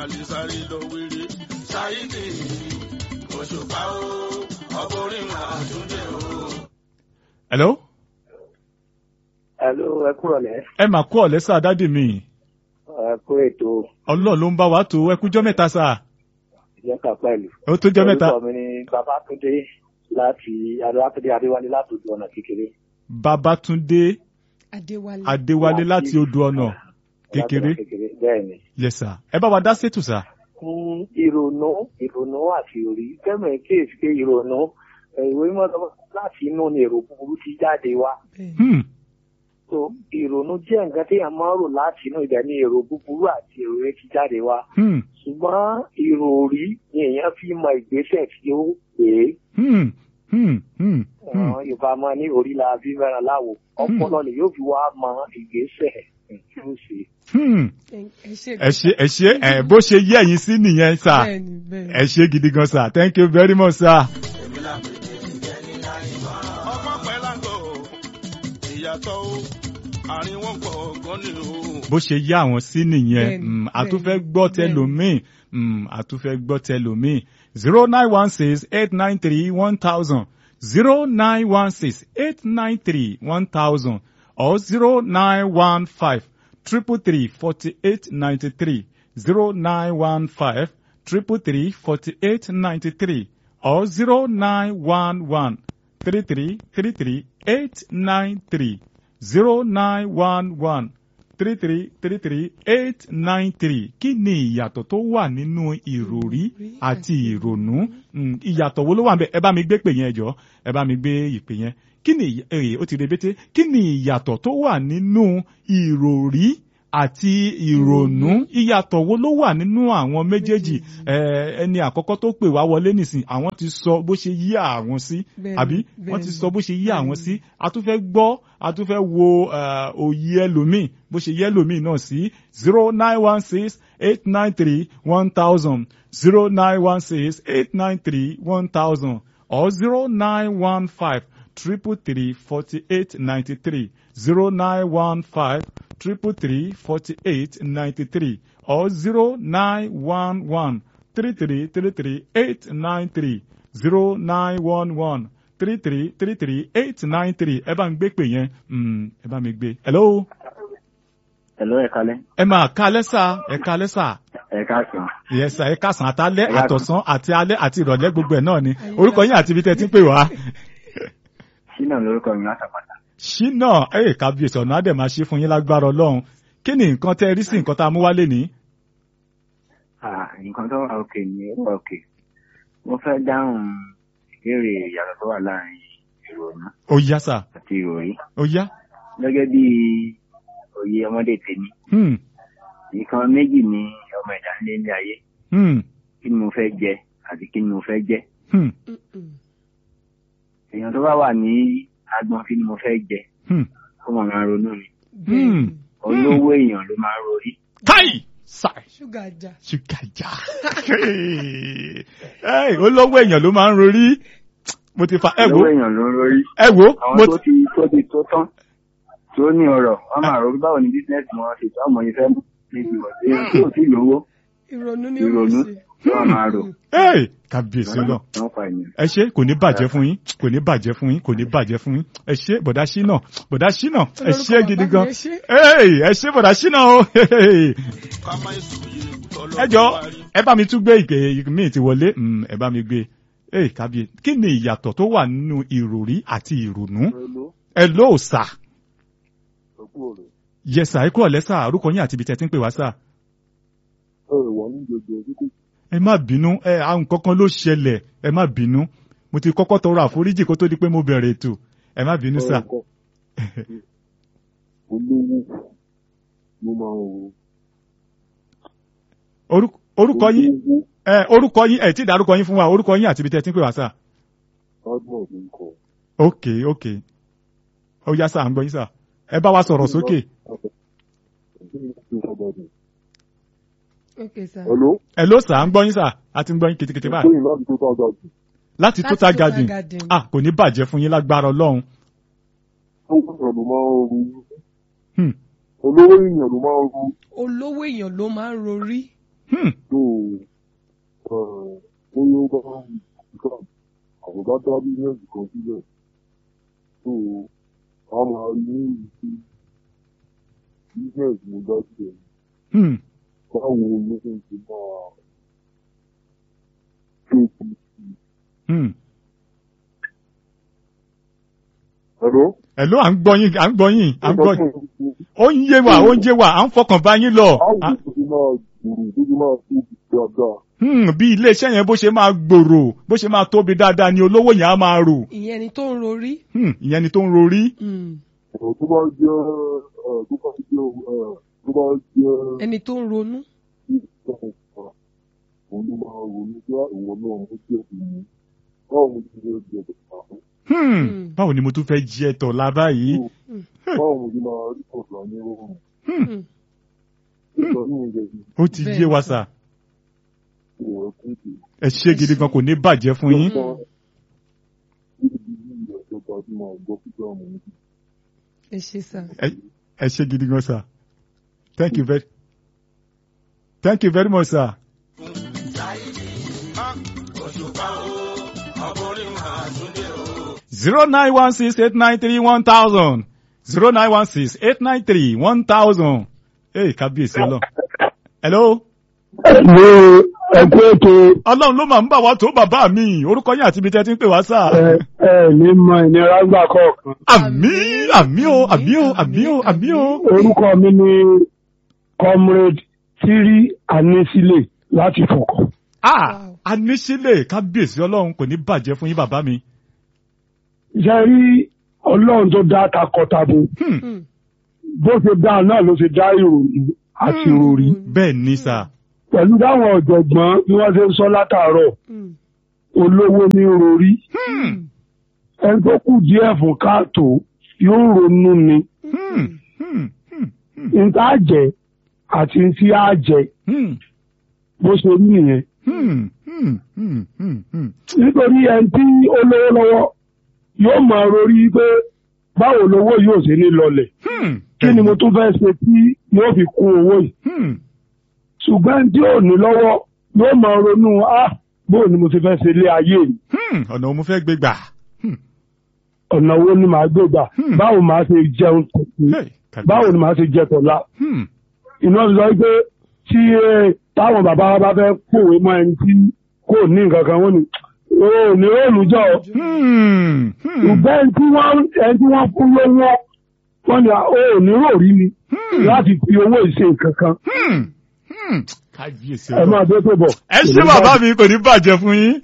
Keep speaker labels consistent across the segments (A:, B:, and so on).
A: balẹ̀ sáré lọ wéré. ṣáìdì òṣùpá o ọkùnrin máa tún dé o.
B: hello
C: Hello, ẹ kúrọ̀ lẹ́.
B: ẹ mà kú ọ̀lẹ́ sá dádì mi
C: Ẹ kú ètò
B: ọlọ́ọ̀ ló ń bá wa tó ẹ kújọ́ mẹ́ta sá
C: ìjọba pẹ̀lú.
B: ó tó jọ́ mẹ́ta
C: Orúkọ mi ni Babátúndé láti Adéwátúndé Adéwálé láti ojú ọ̀nà kékeré.
B: babatunde
D: Adéwálé.
B: adéwálé láti odò ọ̀nà kékeré
C: Láti ọ̀nà kékeré bẹ́ẹ̀ ni.
B: yes sir ẹ bá wa dá sétù sá
C: Fún ìrònú ìrònú àti òrí fẹ́mọ̀ kéèsì pé ìrònú ẹ̀, ìwé mímọ́ sọ láti inú ni èrò búburú ti jáde wá.
D: Bẹ́ẹ̀.
B: hmm.
C: So ìrònú jẹ́ nǹkan tí a máa ń rò láti inú ibẹ̀ ni èrò búburú àti èrò rẹ̀ ti jáde wá.
B: Hmm.
C: Ṣùgbọ́n ìròrí ni èèyàn fi mọ ìgbésẹ̀ tí ó pè é.
B: Hmm. Hmm. Hmm. Hmm.
C: àwọn yorùbá máa ní orí la bí mẹ́rin láwo ọpọlọ ni yóò fi wá mọ ìgbésẹ̀ tí ó ṣe.
B: Hmm.
D: ẹ ṣe
B: ẹ ṣe ẹ ṣe ẹ bó ṣe yẹ ẹ̀yin sí nìyẹn sá
D: bẹ́ẹ̀ni bẹ́ẹ̀ni.
B: ẹ ṣe gidi gan sá thank you very much sá.
A: èmi là ń pè é jẹ́ni láyé wá. ọgbọ́n pẹ́ lágọ̀ ìyàtọ̀ o àárín wọn pọ̀ gan ni o.
B: bó ṣe yá àwọn sí nìyẹn
D: Bẹ́ẹ̀ni,
B: Mm, a tún fẹ́
D: bẹ́ẹ̀ni,
B: gbọ́
D: bẹ́ẹ̀ni.
B: tẹlòmíì Mm, a tún fẹ́ gbọ́ tẹlòmíì zero nine one six eight nine three one thousand zero nine one six eight nine three one thousand or zero nine one five triple three forty eight ninety three zero nine one five triple three forty eight ninety three or zero nine one one three three three three eight nine three zero nine one one three three three three eight nine three kí ni ìyàtọ̀ tó wà nínú ìròrí àti ìrònú Mm, ìyàtọ̀ wo ló wà ń bẹ ẹ bá mi gbé pè yẹn ẹ jọ̀ọ́ ẹ bá mi gbé ìpè yẹn kí ni ìyà- eh, ó ti rebete kí ni ìyàtọ̀ tó wà nínú ìròrí àti ìrònú ìyàtọ̀ wo ló wà nínú àwọn méjèèjì Eh, ẹni àkọ́kọ́ tó pè wá wọlé nìsín àwọn ti sọ bó ṣe yí àwọn sí
D: Bẹ́ẹ̀ni,
B: àbí wọ́n ti
D: bẹ́ẹ̀ni,
B: sọ bó ṣe yí àwọn
D: bẹ́ẹ̀ni.
B: sí a tún fẹ́ gbọ́ a tún fẹ́ wo eh, òye ẹlòmíì bó ṣe yẹ ẹlòmíì náà sí zero nine one six eight nine three one thousand zero nine one six eight nine three one thousand or zero nine one five triple three forty eight ninety three zero nine one five triple three forty eight ninety three or zero nine one one three three three three eight nine three zero nine one one three three three three eight nine three ẹ bá mi gbé pè yẹn Mm, ẹ bá mi gbé. hello
C: Hello, ẹ kalẹ́.
B: ẹ máa ká lẹ́sà ẹ ká lẹ́sà
C: ẹ káàsán.
B: yẹsà ẹ kásán àtàlẹ́
C: Ẹ yá-
B: àtọ̀sán àti alẹ́ àti ìrọ̀lẹ́ gbogbo ẹ̀ náà ni orúkọ yín àti ibi tẹ́ ti ń pè wá.
C: sínà lórúkọ mi látàpàtà.
B: ṣínà ẹ kábíyèsí ọ̀nà àdẹ̀ máa ṣe fún yín lágbára ọlọ́run kí ni nǹkan tẹ́ ẹ rí sí nǹkan tá a mú wálé ní.
C: nǹkan tó wà òkè ni ó wà òkè. mo fẹ́ dáhùn ìbéèrè ìyàtọ̀ tó wà láàrin ìrònú
B: ó yá sà
C: àti ìròrí.
B: ó yá.
C: gẹ́gẹ́ bí òye ọmọdé tèmi
B: Hmm,
C: nǹkan méjì ni ọmọ ẹ̀dá ń lé ní ayé
B: hmm,
C: kí ni mo fẹ́ jẹ àti kí ni mo fẹ́ jẹ.
B: hmm,
D: Mm-mm.
C: èèyàn tó bá wà ní agbọn kí ni mo fẹ́ jẹ
B: hmm.
C: kó mọ̀ máa ronú ni.
D: bẹ́ẹ̀ni.
C: olówó èèyàn ló máa ń rorí.
B: káì sáì
D: ṣúgà jà.
B: ṣúgà já Ẹ́ẹ̀, olówó èèyàn ló máa ń rorí mo ti fa ẹ wo
C: olówó èèyàn ló ń rorí.
B: ẹ wo
C: àwọn
B: mo
C: tó
B: ti
C: ti tó ti tó tán tó ní ọrọ̀ wọ́n máa rò báwo ni bísínẹ́sì wọn ṣe tó ọmọ yìí fẹ́ mú níbi ìwọ̀n tí èèyàn tí ò tí lówó
D: ìrònú ni ó
C: ìrònú
D: ṣe.
C: tí wọ́n máa rò.
B: Ẹ́ẹ̀, kábíyèsí náà
C: wọ́n fa ènìyàn.
B: ẹ ṣe kò ní bàjẹ́ fún yín kò ní bàjẹ́ fún yín kò ní bàjẹ́ fún yín ẹ ṣe bọ̀dá ṣínà bọ̀dá ṣínà ẹ ṣe
D: Olórúkọ
B: gidi
D: bàbá
B: gan
D: mi, ẹ ṣé.
B: Ẹ́ẹ̀, ẹ ṣe bọ̀dá ṣínà o
A: ká má ìsòye tọ́lọ́
B: ẹ jọ ẹ bá mi tún gbé ìpè míì ti wọlé Mm, ẹ bá mi gbé ẹ kábíyè kí ni ìyàtọ̀ tó wà nínú ìròrí àti ìrònú ẹ ló sà yẹsà ẹ kúrò lẹ́sà orúkọ yín àti ibi tẹ́ ti ń pè wá sà ẹ má bínú ẹ àwọn kankan ló ṣẹlẹ̀ ẹ má bínú mo ti kọ́kọ́ tọrọ àforíjì kó tó di pé mo bẹ̀rẹ̀ ètò ẹ má bínú sà
E: olówó ló máa ń wo
B: Orúkọ- orúkọ yín ẹ orúkọ yín ẹ tí dárúkọ yín fún wa orúkọ yín àti ibi tẹ́ ti ń pè wá sà
E: ọdún ọdún kọ
B: ok ok ó yá sà à ń gbọ́ yín sà ẹ bá wa sọ̀rọ̀ sókè
D: ok sir.
E: hello
B: ẹ ló sà à ń gbọ́ yín sà a ti ń gbọ́ yín kìtìkìtì báyìí
E: tóyìn láti tó tọ́ ọjọ́
B: láti
D: Láti
B: total
D: Total
B: garden
D: Garden.
B: ah kò ní bàjẹ́ fún yín lágbára ọlọ́run
E: tó kúrò ló máa ń ru
B: Hmm.
E: olówó èèyàn ló máa ń ru
D: olówó èèyàn ló máa ń rorí.
B: Hmm.
E: tó bóyá ó bá nǹkan àwọn bá dá bísíǹsì kan sílẹ̀ tó a máa rí ní ìdí bísíǹsì mo dá sílẹ̀
B: Hmm.
E: báwo ló ń ṣe máa tó kù sí.
B: Hmm.
E: Hello?
B: Hello, à ń gbọ́ yín, à ń gbọ́ yín, à ń gbọ́ yín. Ó ń yé wa, ó ń yé wa, à ń fọkàn bá yín lọ.
E: Báwo
B: À-
E: ló ṣe máa gbòòrò tó ṣe máa tóbi dáadáa?
B: Hmm, bí iléeṣẹ́ yẹn bó ṣe máa gbòòrò, bó ṣe máa tóbi dáadáa ni olówó yẹn á máa rò.
D: ìyẹn ni tó ń rorí.
B: Hmm, ìyẹn ni tó ń rorí.
D: Mm.
E: ọ̀rọ̀ tó bá jẹ́ ẹ̀, tó bá jẹ́ ẹ̀, tó bá jẹ́
D: ẹni tó ń ronú.
E: ìtàn ìfà òun ló máa ronú pé ìwọ náà mo jẹ́ ìmú báwo mo ti fẹ́ jẹ ìpàdé
B: Hmm,
D: Hmm.
B: báwo ni mo tún fẹ́ jẹ tọ̀ lábá yìí?
E: báwo mo ti máa rí ọ̀sán ní oòrùn
D: Mm.
E: nígbà tí mo jẹ
B: Ó ti
D: Bẹ́ẹ̀
B: yé wa
D: ni.
B: sà.
E: ìwọ̀ kúndé
B: Ẹ ṣé gidi gan kò ní bàjẹ́ fún yín.
E: nígbà níbi bí ìjọba tí máa gbọ́ pípẹ́ ọmọ mi
D: ẹ ṣe sá.
B: Ẹ- Ẹ ṣé gidi gan sà. Thank you very Thank you very much sir.
A: òṣùpá o ọkùnrin máa tún dé o.
B: zero nine one six eight nine three one thousand zero nine one six eight nine three one thousand. Ee kábíyèsí ọlọ́run. Hello.
F: ní ẹkú ètò
B: Ọlọ́run ló máa ń bà wá tó bàbá mi. Orúkọ yín àti ibi tẹ́ ti ń pè wá sà.
F: ẹ ẹ ní mọ ìnira gbà kọ̀ọ̀kan.
B: Àmì àmì o àmì o àmì o àmì o.
F: orúkọ mi ni comrade tiri anisile láti fọkọ.
B: Ah
D: Wow.
B: anísílẹ̀ kábíyèsí ọlọ́run kò ní bàjẹ́ fún yín bàbá mi.
F: ṣe rí ọlọ́run tó dá takọtabo
B: Hmm.
D: Mm.
F: bó ṣe dá náà ló ṣe dá ìròyìn àti ìròrí.
B: Bẹ́ẹ̀ ni sà.
F: pẹ̀lú dáwọn ọ̀jọ̀gbọ́n bí wọ́n ṣe ń sọ látàárọ̀
D: Mm.
F: olówó ní rori
B: Hmm.
F: ẹni tó kù díẹ̀ fún káàtó yóò ronú ni
B: Hmm. Hmm. Hmm.
F: nta jẹ àti ntí á jẹ
B: Hmm.
F: bó ṣe rí nìyẹn.
B: Hmm. Hmm. Hmm. Hmm. Hmm.
F: nítorí ẹni tí ó lówó lọ́wọ́ yóò máa rori pé báwo lowó yóò ṣe ní lọlẹ̀
B: Hmm.
F: kí ni mo tún fẹ́ ṣe tí yóò fi kún owó yìí
B: Hmm.
F: ṣùgbọ́n ẹni tí ò ní lọ́wọ́ yóò máa ronú á bóò ni mo ti fẹ́ ṣe ilé ayé mi
B: Hmm. Ọ̀nà òun mo fẹ́ gbé gbà. Hmm.
F: ọ̀nà wo ni màá gbé gbà
B: Hmm.
F: báwo màá ṣe jẹun tòun
B: Hey, kábíyèsí.
F: báwo ni màá ṣe jẹ tọ̀la
B: Hmm.
F: iná sọ pé tí eh, táwọn bàbá wa bá fẹ́ kòwé mọ́ ẹni tí kò ní nǹkan kan wọ́n ní o ní òòlù jọ
B: Hmm. Hmm.
F: ṣùgbọ́n ẹni tí wọ́n ẹni tí wọ́n fún lówó wọ́n ní o ní ròrí ni
B: Hmm.
F: láti fi owó ìṣe nǹkan kan
B: Hmm. Hmm. Kábíyèsí
F: ẹ máa
B: ọlọ́run.
F: dé tó bọ̀.
B: Ẹ ṣé bàbá mi kò ní bàjẹ́ fún yín.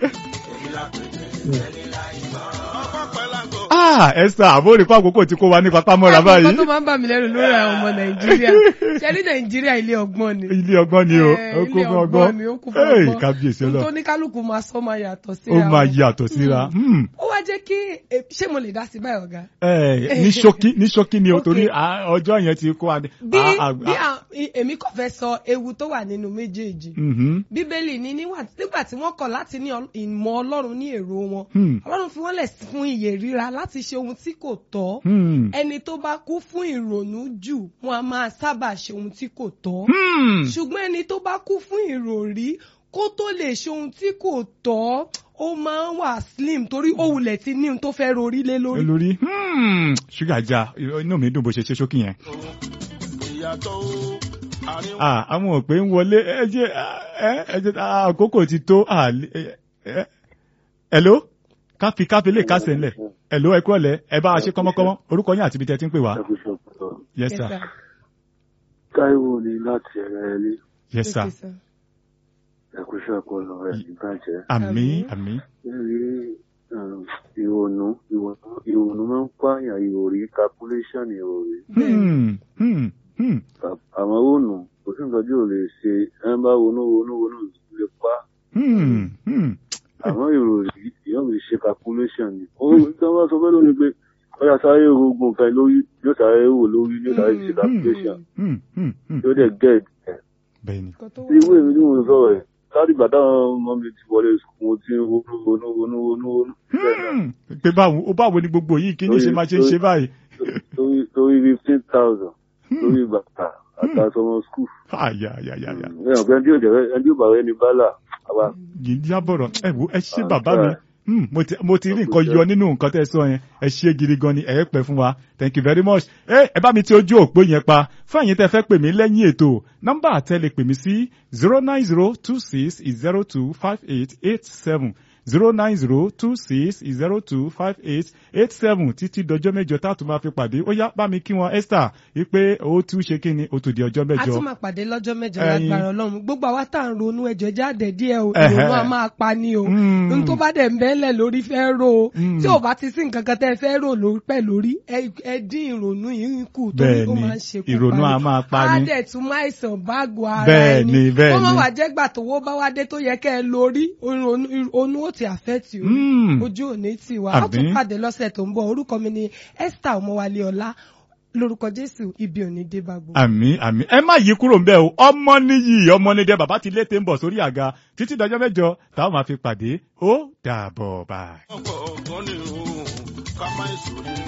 A: ọkọ̀ pẹ̀láńgò.
B: Ah Esther àbórí fún àkókò tí kò wá ní papá mọ́ra
D: Àwọn nǹkan
B: báyìí.
D: tó máa ń bà mí lẹ́rù lórí àwọn ọmọ Nàìjíríà. Ṣé ní Nàìjíríà ilé ọgbọ́n ni?
B: Ilé ọgbọ́n ni o,
D: Eh,
B: ó kún
D: ilé
B: fún
D: ọgbọ́n ni, ó kún fún
B: ọgbọ́n. Hey,
D: ọgbọ́n.
B: Kábíyèsí
D: Ohun tó
B: ọlọ́run.
D: ní kálukú máa sọ máa yàtọ̀ sí
B: Ó máa yàtọ̀ síra. Hmm.
D: Ó wá jẹ́ kí eh, ṣé mo lè dá sí báyìí ọ̀gá?
B: Eh, ní ṣókí ní ṣókí ni o
D: Okay.
B: torí ah, ọjọ́ yẹn ti kó wa. ní-
D: Bí
B: ah, ah,
D: bí
B: ah,
D: à- i- èmi kò fẹ́ sọ ewu tó wà nínú méjèèjì.
B: mhm.
D: Bíbélì ní níwà- nígbà tí wọ́n kọ̀ láti ní ọl- ìmọ̀ Ọlọ́run ní èrò wọn.
B: Hmm.
D: Ọlọ́run fi wọ́n lẹ̀ fún iyè ríra láti ṣe ohun tí kò tọ́.
B: Hmm.
D: Ẹni tó bá kú fún ìrònú jù wọn a máa sábà ṣe ohun tí kò tọ́.
B: Hmm.
D: ṣùgbọ́n ẹni tó bá kú fún ìròrí kó tó lè ṣe ohun tí kò tọ́ ó máa ń wà slim torí ó wulẹ̀ ti ní ohun tó fẹ́ rorí lé lórí.
B: lórí hmm. ṣúgà já inú mi dùn bó ṣe ṣe ṣókí yẹn.
A: ìyàtọ̀ o àárín wọn.
B: Ah, àwọn òpè ń wọlé ẹ jẹ́ ẹ ẹ jẹ́ ah, àkókò ti tó. ah, lé- ẹ- ẹ- Hello? káfí káfí lè kásẹ̀ ńlẹ̀. Hello ẹ kúrọ̀lẹ́ ẹ bá a ṣe kọ́mọ́kọ́mọ́ orúkọ yín àti ibi tẹ́ ti ń pè wá. Yes
D: Yes,
B: sir.
D: sir.
E: Táíwò ni láti ẹ̀rẹ́ ilé
B: Yes sir.
D: Okay, sir.
E: ẹ̀kúṣẹ́ ọpọlọ rẹ̀ níbàjẹ́.
B: Àmín
D: Àmín.
B: àmín.
E: Níbi ìrònú ìrònú ìrònú máa ń pààyàn ìròrí calculation ìròrí.
B: Hmm. Hmm. Hmm.
E: Àwọn òònù kò sí nǹkan tí ò lè ṣe ẹ ń bá ronú ronú ronú lè pa.
B: Hmm. Hmm.
E: Àmọ́ ìròrí yóò lè ṣe calculation ni. Ó tí wọ́n bá sọ fẹ́ lórí pé ọ̀yà sáré rogun kan lórí yóò sáré wò lórí yóò sáré ṣe calculation
B: Hmm. Hmm. Hmm.
E: yóò dẹ̀ get ẹ̀.
B: Bẹ́ẹ̀ni.
D: Nǹkan tó wà.
E: Irú èmi tí mo sọ̀rọ̀ ẹ̀ láti ìgbà táwọn ọmọ mi ti wọlé sùkúl mo ti ń ronú ronú ronú ronú ronú. Bẹ́ẹ̀ náà.
B: Hmm. Pé báwo ó báwo ni gbogbo yìí kí ni ṣe máa ṣe ń ṣe báyìí.
E: torí torí fifteen thousand lórí bàtà àtàsọmọ skul.
B: ayayayaya
E: ẹ ọ̀gbẹ́ ẹni tí yóò jẹ́ ẹni tí yóò bá rẹ ní bálà àwa
B: yìí jábọ̀rọ̀ ẹ wo ẹ ṣé
E: Ah,
B: bàbá mi
E: right.
B: Hmm, mo ti mo ti rí nǹkan
E: Àkójọ.
B: yọ nínú nǹkan tẹ́ ẹ sọ yẹn ẹ ṣé gidi gan ni ẹ pẹ́ fún wa thank you very much ẹ ẹ bá mi ti ojú òpó yẹn pa fún àyín tẹ́ fẹ́ pè mí lẹ́yìn ètò nọ́mbà àtẹlẹ pè mí sí zero nine zero two six zero two five eight eight seven zero nine zero two six zero two five eight eight seven títí dọjọ́ mẹ́jọ tá a tún máa fi pàdé ó yá bá mi kí wọn Esther wípé ó tún ṣe kí ni ó tún di ọjọ́
D: a
B: mẹ́jọ.
D: tún máa pàdé lọ́jọ́ mẹ́jọ
B: Ẹyin.
D: lágbára ọlọ́run gbogbo àwa tá à ń ronú ẹjọ́ jáde díẹ̀ o
B: Ẹhẹ́.
D: ìrònú a máa pa ni o
B: Mm.
D: n tó bá dẹ̀ ń bẹ́lẹ̀ lórí fẹ́ rò o
B: Mm.
D: tí ò bá ti sí nǹkan kan tẹ́ ẹ fẹ́ rò lórí pẹ̀ lórí ẹ ẹ dín ìrònú yìí kù torí ó
B: Bẹ́ẹ̀ni,
D: máa ń ṣe kú
B: ìrònú a máa pa
D: á
B: ni.
D: dẹ̀ tún máa ìsàn báàgò ara
B: Bẹ́ẹ̀ni,
D: ẹni
B: bẹ́ẹ̀ni.
D: wọ́n máa wà jẹ́ gbà tówó bá wá dé tó yẹ kẹ́ ẹ lórí ònú ó ti àfẹ́tì o
B: Mm.
D: ojú òní tì wá á tún
B: Àbí?
D: pàdé lọ́sẹ̀ tó ń bọ̀ orúkọ mi ni Esther ọmọwálé ọlá lórúkọ Jésù ibi òní dé bá gbogbo.
B: àmì àmì ẹ má yí kúrò ńbẹ̀ o ọmọ níyì ọmọ nídẹ bàbá ti lété ń bọ̀ sórí àga títí dọjọ́ mẹ́jọ táwọn máa fi pàdé ó dàbọ̀ báyìí.
A: ọ̀pọ̀ ọ̀gbọ́n ni o ká má ìṣòro.